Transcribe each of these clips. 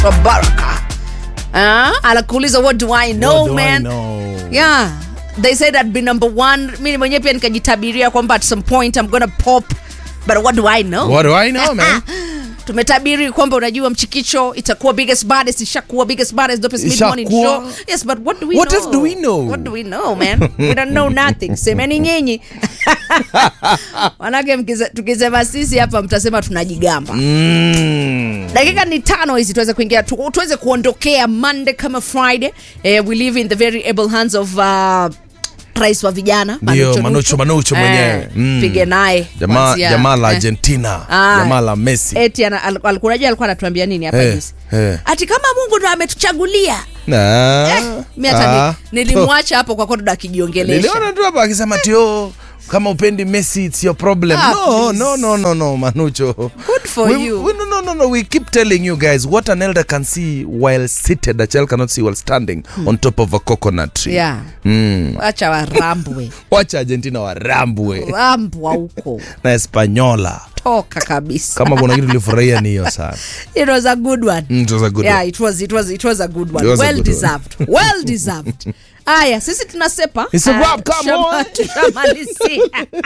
anaitwa baraka Ah, anakuuliza what do i know What do I man know? yeah they said i'd be number one mi mwenyewe pia nikajitabiria kwamba at some point i'm gonna pop but what do i know What do I know, man? tumetabiri kwamba unajua mchikicho itakuwa biggest baddest ishakuwa biggest baddest dopest mid morning Ishakuwa. show yes but what do we What know else do we know? what do we know man we don't know nothing semeni nyinyi manake mkize- tukisema sisi hapa mtasema tunajigamba Mm. dakika ni tano hizi tuweze kuingia tu, tuweze kuondokea monday kama friday eh, we live in the very able hands of uh, rais wa vijana Ndio, Manucho Manucho mwenyewe. Mm. pige naye jamaa kuanzia- jamaa la eh. Argentina Ah. jamaa la Messi eti ana- al- al- unajua alikuwa anatuambia nini hapa Eh, juzi eh. ati kama mungu ndo ametuchagulia Na- mi hata Ah. ni- nilimwacha hapo kwa kodo akijiongelesha niliona tu hapa akisema tio kama upendi Messi it's your problem Ah, no, please. no no no no Manucho Good for we, you. we, no, no, no, no. we keep telling you guys what an elder can see while seated a child cannot see while standing on top of a coconut tree yeah. mm. wacha warambwe wacha Argentina warambwe rambwa huko na Espanyola toka kabisa kama kuna kitu tulifurahia ni hiyo sana it was a good one Mm, it was a good yeah one. it was it was it was a good one It was a well good one. deserved well deserved aya sisi tunasepa It's a Ah, wrap, come tushama- on. tushamalizia.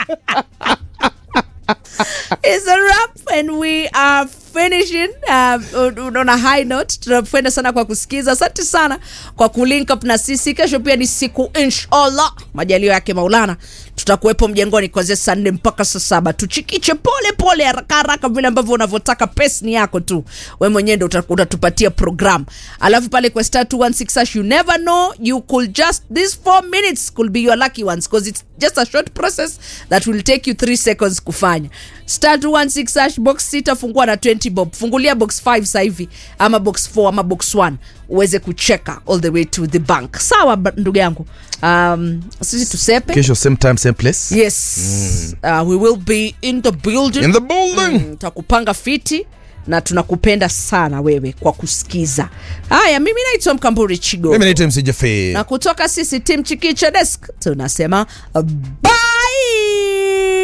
It's a wrap and we are finishing um, on- on a high note tunapenda sana kwa kusikiza asante sana kwa kulink up na sisi kesho pia ni siku inshallah majalio yake maulana tutakuwepo mjengoni kuanzia saa nne mpaka saa saba tuchikiche pole pole haraka haraka vile ambavyo unavyotaka pesi ni yako tu we mwenyewe ndo uta- utatupatia program alafu pale kwa star 216 hash, you never know you could just these four minutes could be your lucky ones because it's just a short process that will take you 3 seconds kufanya star 216 hash box sita fungua na 20 bob fungulia box 5 sasa hivi ama box 4 ama box 1 uweze kucheka all the way to the bank sawa ba- ndugu yangu um, sisi tusepe kesho same time same place yes uh, we will be in the building in the building Mm, takupanga fiti na tunakupenda sana wewe kwa kusikiza haya mimi naitwa mkamburi chigo mimi naitwa msija fe na kutoka sisi tim chikicha desk tunasema bye